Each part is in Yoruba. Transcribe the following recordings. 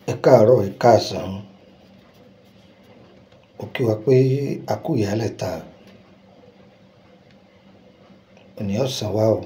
Ẹ káàárọ̀, ẹ̀ káàsán. Mo kí wa pé a kú ìyálẹ̀ta. Òní ọ̀sán wa o.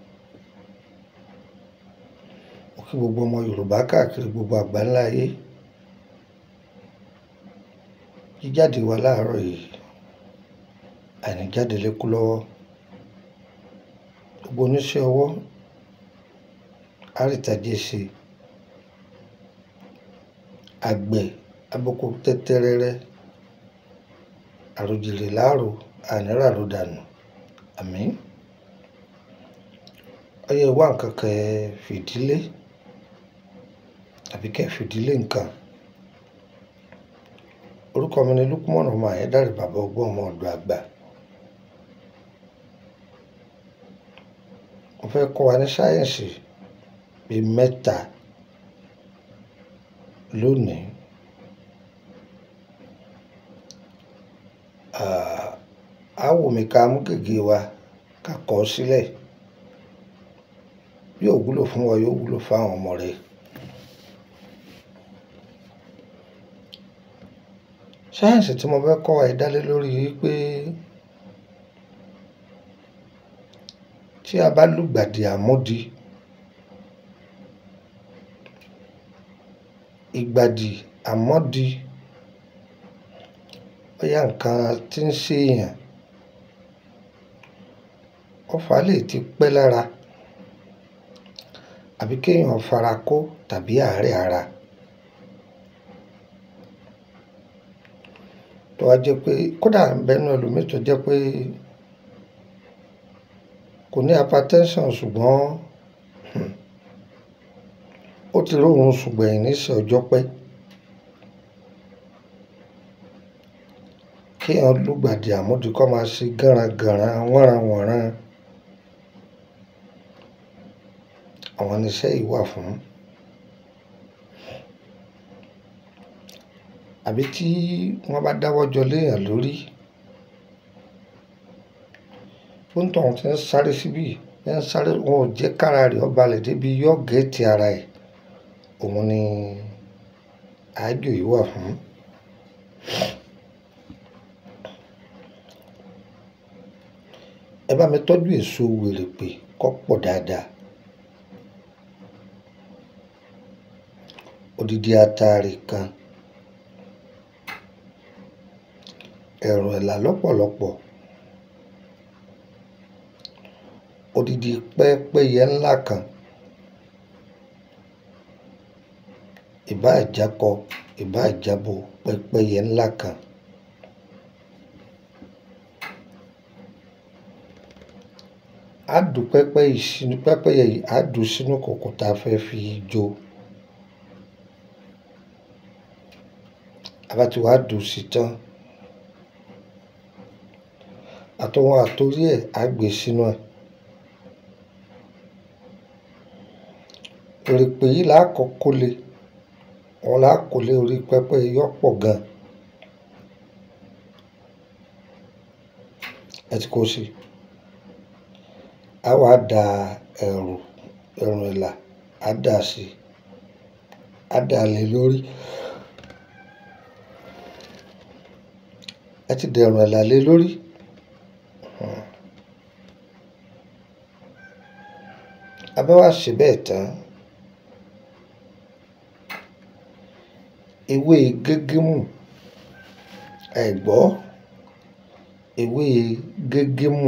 Mo kí gbogbo ọmọ Yorùbá káàkiri gbogbo àgbáńlá ayé. Jíjáde wa láàárọ̀ yìí, àìní jáde lékú lọ́wọ́. Gbogbo oníṣẹ́ ọwọ́, àrìtàjé ṣe. Àgbẹ̀, aboko tẹ́tẹ́rẹ́rẹ́. Àròjìrè láàrò, àní ràrò dànù. Àmín. Ọ̀yá ẹ wá nǹkan kan ẹ fìdílé tàbí kí ẹ fìdílé nǹkan. Orúkọ mi ni Lukman ọmọ Ayédáre bàbá ọgbọ́n ọmọ ọ̀dọ̀ àgbà. Mo fẹ́ kọ́ wa ní sáyẹ̀nsì bí mẹ́ta lónìí. À, á wù mí ká mú gègé wa ká kọ ọ́ sílẹ̀. Bí ò wúlò fún wa, yóò wúlò fún àwọn ọmọ rẹ. Sáyẹ̀nsì tí mo fẹ́ kọ́ wa yìí dá lé lórí wípé tí a bá lùgbàdì àmódi, ìgbàdì àmódi, bóyá nǹkan tí ń ṣe èèyàn, ọfà lè ti pẹ́ lára àbí kí èèyàn fara kó tàbí àárẹ̀ ara. Tó wá jẹ́ pé kódà ń bẹ nínú ẹlòmíì tó jẹ́ pé kò ní hypertension ṣùgbọ́n, hmm, ó ti rí òrun sùn gbẹ̀yìn níṣẹ́ ọjọ́ pẹ́. Kí èèyàn lùgbàdì àmódi kó máa ṣe gánragànra, wọ́nranwọ̀nran. Àwọn ni iṣẹ́ yìí wà fún. Àbí tí wọ́n bá dáwọ́ jọ lé èèyàn lórí. Bóńtọ̀un tí ń sáré síbí, tí ń sáré, wọn ò jẹ́ ká ara rẹ̀ ó balẹ̀ débi yóò gẹ́tì ara ẹ̀. Òun ni àájò yìí wà fún. Ẹ bá mi tọ́jú èso wèrèpè kó pọ̀ dáadáa. Odidi atare kan. Ẹ̀rùn ẹ̀là lọ́pọ̀lọpọ̀. Odidi pẹ́pẹ́yẹ ńlá kan. Ìbá àjákọ, ìbá àjábò pẹ́pẹ́yẹ ńlá kan. Á dù pẹ́pẹ́ yìí sínú, pẹ́pẹ́yẹ yìí á dù sínú kòkò ta fẹ́ fi jó. A bá ti wá dù sí tán. Àtọ̀hún àtorí ẹ̀ á gbé sínú ẹ̀. Wèrèpè yìí là á kọ́kọ́ lé. Òun là á kó lé orí pẹ́pẹ́yẹ yóò pọ̀ gan. Ẹ ti kó sí. A wá da ẹ̀rù, ẹ̀rùn ẹ̀là, á dà sí. Á dà lé lórí. Ẹ ti da ẹ̀rùn ẹ̀là lé lórí. Hmm. A bá wá ṣe bẹ́ẹ̀ tán. Ewé gégémù, ẹ gbọ́. Ewé gégémù.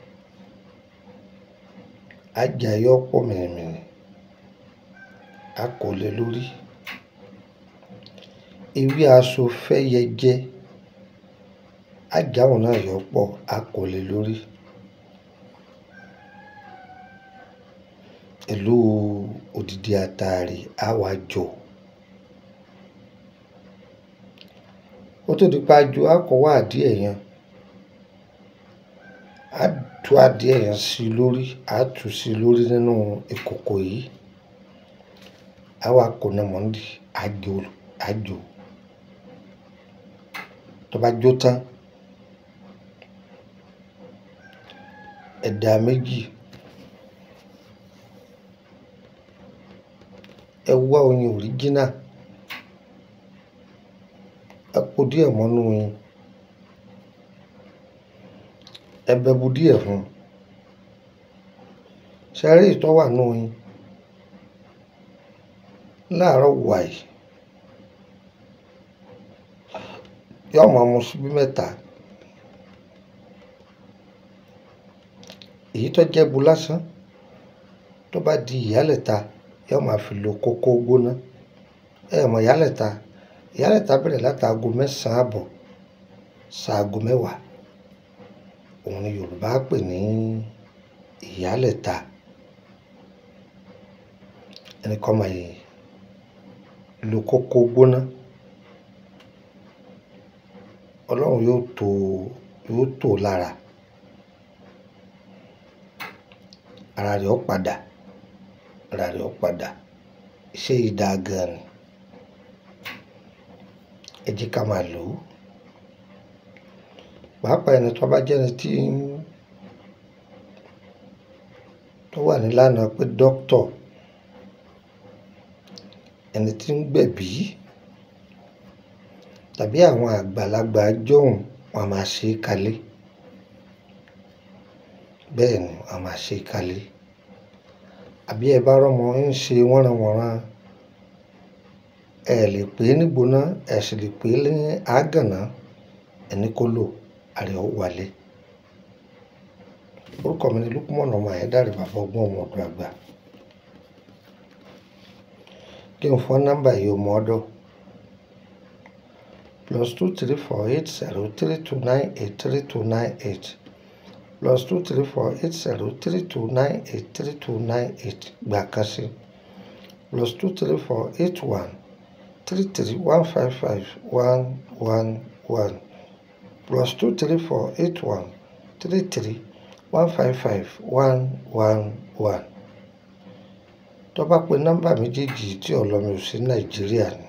Á jà yóò pọ̀ mìrìmìrì. Á kó lé lórí. Ewé aṣọ fẹ́yẹjẹ. Á jà òun náà yóò pọ̀, á kó lé lórí. Pẹ̀lú odidi atare á wá jọ. Ó tó di pé a jó, á kó wá adìẹ yẹn. Á tú adìẹ yẹn sí lórí, á tú sí lórí nínú ìkòkò yìí. Á wá kó náà mọ́ndí, á jó, á jó. Tó bá jó tán, ẹ̀dà méjì. Ẹ wá oyin original díẹ̀ mọ́nú yín ẹ bẹ bu díẹ̀ fún un ṣe rí ìtọ́ wà nù yín láàárọ̀ wàyí yóò máa mu síbí mẹ́ta èyí tó jẹ́ bu lásán tó bá di ìyálẹ̀ta yóò máa fi lo kókó gbóná ẹ mọ̀ ìyálẹ̀ta ìyálẹ̀ta bẹ̀rẹ̀ láti aago mẹ́sàn-án àbọ̀ ṣaago mẹ́wàá òun ni Yorùbá pè ní ìyálẹ̀ta ẹnì kan máa yìí lo kókó gbóná Ọlọ́run yóò tó yóò tó lára ara rẹ̀ ó padà ara rẹ̀ ó padà iṣẹ́ yìí dáa gan ni ẹ jẹ́ ká máa lò ó pàápàá ẹni tó bá jẹ́ni tí tó wà nílànà pé dókítọ̀ ẹni tí ń gbẹ̀bí tàbí àwọn àgbàlagbà jọ̀hún wọn a máa ṣe é kalẹ̀ bẹ́ẹ̀ ni wọn a máa ṣe é kalẹ̀ àbí ẹ bá rọ́mọ ń ṣe wọ́nranwọ̀nran ẹ lè pè é nígbóná ẹ sì lè pè é ní àgànná ẹni kó lò àrẹ ó wálé orúkọ mi ni Lukman ọmọ Ayédáre bàbá ọgbọ́n ọmọ ọdún àgbà kí n fọ́ nọ́mbà yìí ọmọ ọdọ plus two three four eight zero three two nine eight three two nine eight plus two three four eight zero three two nine eight three two nine eight gbà kan sí plus two three four eight one three three one five five one one one plus two three four eight one three three one five five one one one tó bá pe nọ́mbà méjèèjì tí ọlọ́mi ò sí nàìjíríà ni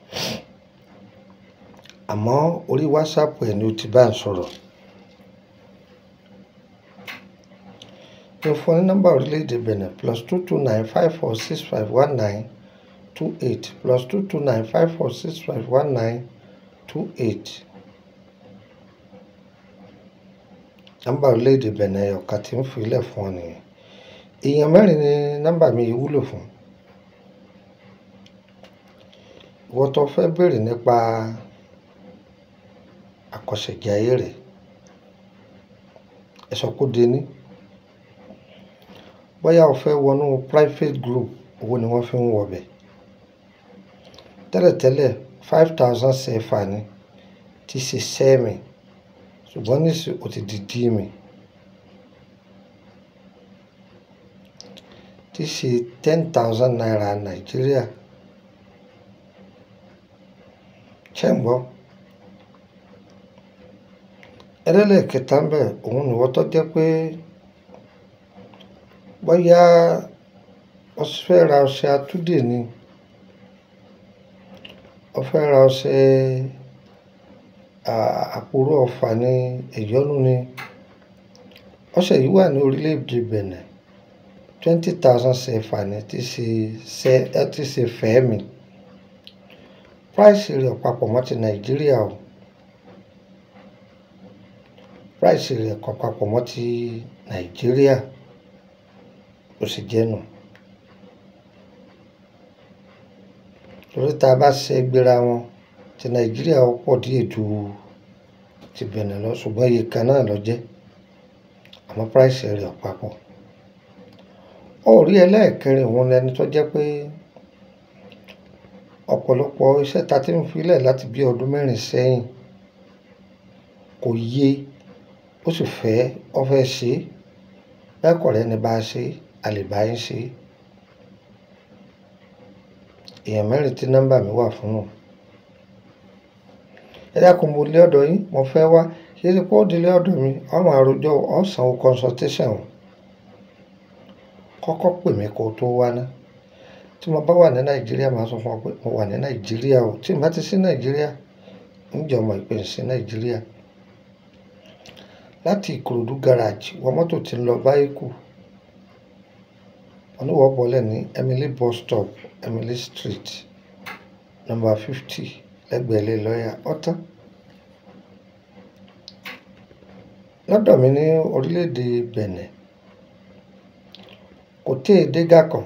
àmọ́ orí wásápù ẹ̀ ni ó ti bá ń sọ̀rọ̀ ní fún ní nọ́mbà orílẹ̀-èdè benin plus two two nine five four six five one nine two eight plus two two nine five four six five one nine two eight nọ́mbà orílẹ̀-èdè benin ọ̀ka tí ń fi ilẹ̀ fún ọ nìyẹn èèyàn mẹ́rin ni nọ́mbà mi yìí wúlò fún ìwọ tó fẹ́ béèrè nípa àkọsẹ̀jayé rẹ̀ ẹ sọ kó de ní bóyá o fẹ́ wọnú private group owó ni wọ́n fi ń wọbẹ̀ tẹ́lẹ̀tẹ́lẹ̀ five thousand sefa ni ti ṣe sẹ́ẹ̀mì ṣùgbọ́n nísì ó ti di díìmì ti ṣe ten thousand naira nàìjíríà ṣé ń gbọ́ ẹlẹ́lẹ́kẹta ń bẹ̀ òun ni wọ́n tó jẹ́ pé bóyá wọ́n fẹ́ ra ọṣẹ atúdè ni wọ́n fẹ́ ra ọṣẹ àpòrò ọ̀fà ní ẹ̀yọ́nú ni ọṣẹ yìí wà ní orílẹ̀-èdè Benin twenty thousand sefa ni ti ṣe ṣe ẹ ti ṣe fẹ́ẹ̀mì price rẹ̀ papọ̀ mọ́ ti nàìjíríà o price rẹ̀ kọ̀ papọ̀ mọ́ ti nàìjíríà ó sì jẹ́ nù torí tá a bá ṣe gbéra wọn ti nàìjíríà ó pọ̀ díẹ̀ ju ti Benin lọ ṣùgbọ́n iye kan náà ló jẹ́ àmọ́ price rẹ̀ papọ̀ orí ẹlẹ́ẹ̀kẹrin òun lẹni tó jẹ́ pé ọ̀pọ̀lọpọ̀ iṣẹ́ ta ti ń filẹ̀ láti bí ọdún mẹ́rin sẹ́yìn kò yé ó sì fẹ́ ọ fẹ́ ṣe bẹ́ẹ̀ kọ̀ rẹ́ ni bá a ṣe a lè bá yín ṣe èèyàn mẹ́rin tí nọ́mbà mi wà fún un ẹ dákun mo lé ọ̀dọ̀ yín mo fẹ́ wá ṣé ṣe kó délé ọ̀dọ̀ mi ọmọ àròjọ ọ̀sán consultation kọ́kọ́ pè mí kó tó wá ná tí mo bá wà ní nàìjíríà máa sọ fún ọ pé mo wà ní nàìjíríà o tí n bá ti sí nàìjíríà ń jẹ́ ọmọ ìpè sí nàìjíríà láti ìkòròdú garage wọ mọ́tò tí ń lọ báyìí kù oníwọ̀ bọ́lẹ̀ ní emily bus stop emily street number fifty lẹ́gbẹ̀ẹ́ ilé lọ́ọ̀yà ọ̀tán lọ́dọ̀ mi ní orílẹ̀-èdè Benin kò tí ì dé Gàkàn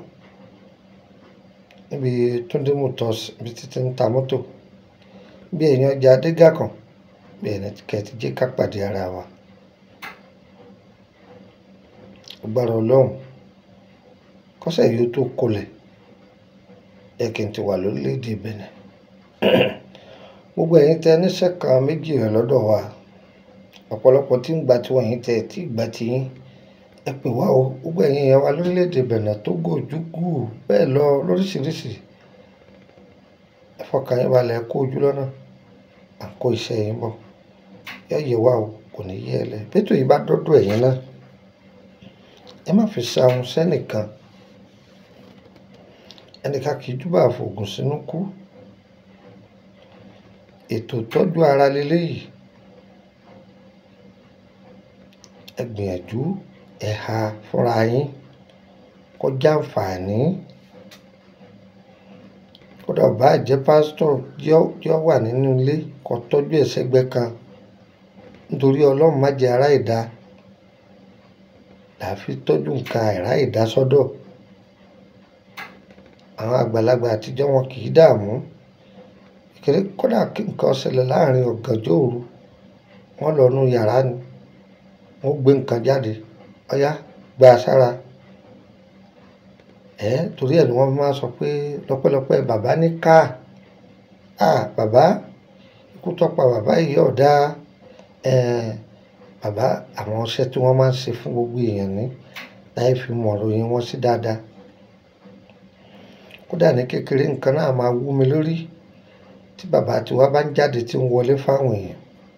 níbi Túndé Motors ibi títí ń ta mọ́tò bí èèyàn ọjà dé Gàkàn bí ẹni kẹ́ẹ̀tì jẹ́ ká pàdé ara wa agbára ọlọ́run kọ́sẹ̀ yìí ó tó kolẹ̀ yẹ kí n ti wà lórílẹ̀‐èdè Benin gbogbo ẹ̀yin tẹ níṣẹ́ kan méjì rẹ̀ lọ́dọ̀ wa ọ̀pọ̀lọpọ̀ tí ń gba tiwọn yìí tẹ tí gba tiyín ẹ pè wá o gbogbo ẹ̀yin yẹn wá lórílẹ̀‐èdè Benin Togo Ojukwu bẹ́ẹ̀ lọ lóríṣiríṣi ẹ fọkàn yín balẹ̀ kó ojú lọ́nà à ń kó iṣẹ́ yín bọ̀ yẹ yẹ wá o kò ní yẹ ẹ lẹ bẹ́tò yìí bá dọ́dọ̀ ẹ̀yin náà ẹ má fi ṣàwọn sẹ́nìkan ẹnìkan kì í túbọ̀ àfògùn sínú kú ètò ìtọ́jú ara leléyìí ẹ gbìyànjú ẹ ha fúnra yín kọjá àǹfààní kódà bá jẹ́ pásítọ̀ yọ wà nínú ilé kó tọ́jú ẹ̀ sẹ́gbẹ́ kan nítorí ọlọ́run má jẹ́ ará ìdá làá fi tọ́jú nǹkan àìrá ìdá sọ́dọ̀ àwọn àgbàlagbà àtijọ́ wọn kì í dààmú kékeré kódà kí nǹkan ṣẹlẹ̀ láàrin ọ̀gànjọ́ òru wọ́n lọ nú yàrá ni wọ́n gbé nǹkan jáde ọ̀yá gba sára ẹ̀ torí ẹ̀ ni wọ́n máa sọ pé lọ́pẹ́lọpẹ́ bàbá ní ká à bàbá ikú tọ́pa bàbá yìí ọ̀dà ẹ̀ bàbá àwọn ọṣẹ tí wọ́n máa ń ṣe fún gbogbo èèyàn ní láì fi mọ̀ ròyìn wọn sí dáadáa kódà ní kékeré nǹkan náà máa wú mi lórí tí bàbá tiwa bá ń jáde tí ń wọlé fáwọn èèyàn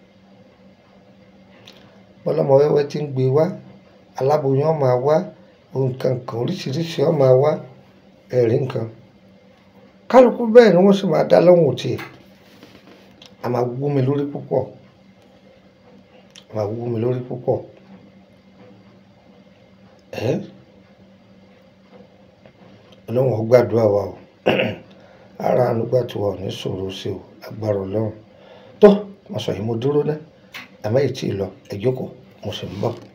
bọ́lọ́mọ wẹ́wẹ́ tí ń gbé wá aláboyún ó máa wá nǹkan kan oríṣiríṣi ó máa wá ẹ̀rí nǹkan kálukú bẹ́ẹ̀ ni wọ́n sì máa dá lọ́hùn tiẹ̀ a máa wú mi lórí púpọ̀ a máa wú mi lórí púpọ̀ ẹ́ ọlọ́run ó gbàdúrà wa o ara ànúgbà tí wà ní sọ̀rọ̀ sí o agbára ọlọ́run tó mo sọ yìí mo dúró ná àmọ́ èyí tí ì lọ ẹ jókòó mo sì ń bọ̀.